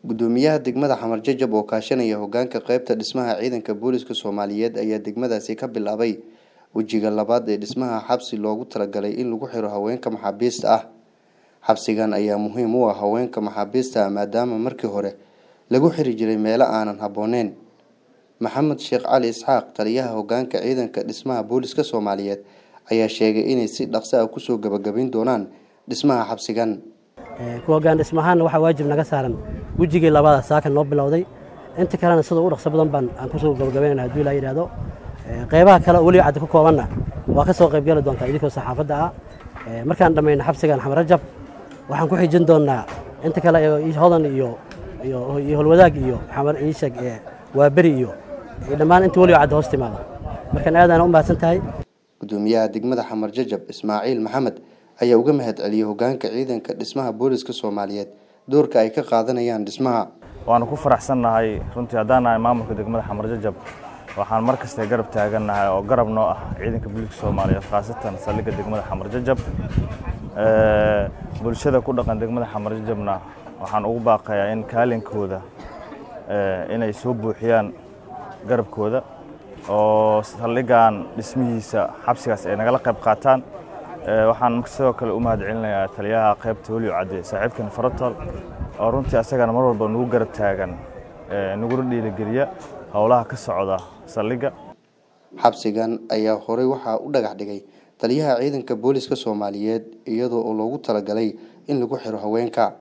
gudoomiyaha degmada xamar jajab oo kaashanaya hogaanka qeybta dhismaha ciidanka booliska soomaaliyeed ayaa degmadaasi ka bilaabay wejiga labaad ee dhismaha xabsi loogu talagalay in lagu xiro haweenka maxaabiista ah xabsigan ayaa muhiim u ah haweenka maxaabiista ah maadaama markii hore lagu xiri jiray meelo aanan habbooneyn maxamed sheekh cali isxaaq taliyaha hogaanka ciidanka dhismaha booliska soomaaliyeed ayaa sheegay inay si dhaqso ah kusoo gabagabayn doonaan dhismaha xabsigan kuwa hogaan dhismahaana waxaa waajib naga saaran wejigii labada saakan noo bilowday inta kalena sida u dhaqso badan baan aan kusoo gabagabaynana haduu ilaa yidhaahdo qeybaha kale oo weliba caddi ku koobanna waa ka soo qaybgali doontaa idinkoo saxaafadda ah markaan dhammayno xabsigan xamar rajab waxaan ku xijin doonnaa inta kale hodan iyo iyo holwadaag iyo xamar iishag waa beri iyo dhammaan inta weliba caddi hoos timaada markaan aadaan u mahadsan tahay gudoomiyaha degmada xamar jajab ismaaciil maxamed ayaa uga mahad celiyey hogaanka ciidanka dhismaha booliska soomaaliyeed doorka ay ka qaadanayaan dhismaha waanu ku faraxsannahay runtii haddaan nahay maamulka degmada xamar jajab waxaan mar kasta garab taagannahay oo garab noo ah ciidanka booliska soomaaliyeed khaasatan saldhigga degmada xamar jajab bulshada ku dhaqan degmada xamar jajabna waxaan ugu baaqayaa in kaalinkooda inay soo buuxiyaan garabkooda oo saldhiggan dhismihiisa xabsigaas ay nagala qayb qaataan waxaan sidoo kale u mahad celinayaa taliyaha qaybta weliyo cadde saaxiibkan farotol oo runtii asagana mar walba nagu garab taagan naguna dhiirigeliya howlaha ka socda saldhigga xabsigan ayaa horey waxaa u dhagax dhigay taliyaha ciidanka booliska soomaaliyeed iyadoo oo loogu talagalay in lagu xiro haweenka